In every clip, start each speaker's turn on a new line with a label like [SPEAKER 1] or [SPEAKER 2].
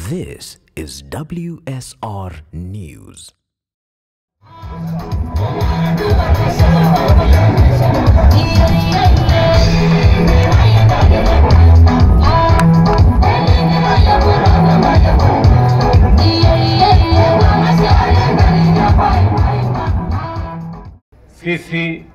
[SPEAKER 1] This is WSR News.
[SPEAKER 2] Sisi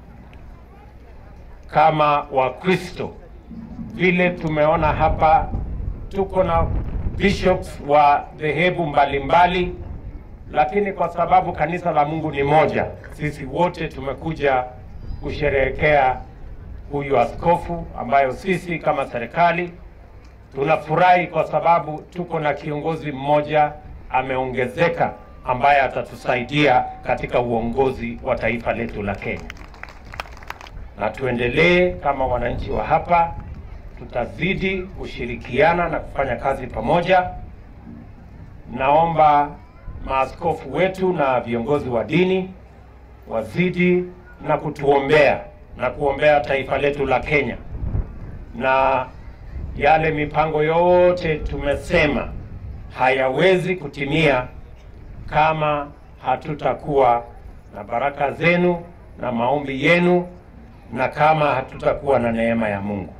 [SPEAKER 2] kama Wakristo vile tumeona hapa, tuko na bishops wa dhehebu mbalimbali, lakini kwa sababu kanisa la Mungu ni moja, sisi wote tumekuja kusherehekea huyu askofu, ambayo sisi kama serikali tunafurahi kwa sababu tuko na kiongozi mmoja ameongezeka, ambaye atatusaidia katika uongozi wa taifa letu la Kenya na tuendelee kama wananchi wa hapa, tutazidi kushirikiana na kufanya kazi pamoja. Naomba maaskofu wetu na viongozi wa dini wazidi na kutuombea na kuombea taifa letu la Kenya, na yale mipango yote tumesema hayawezi kutimia kama hatutakuwa na baraka zenu na maombi yenu na kama hatutakuwa na neema ya Mungu.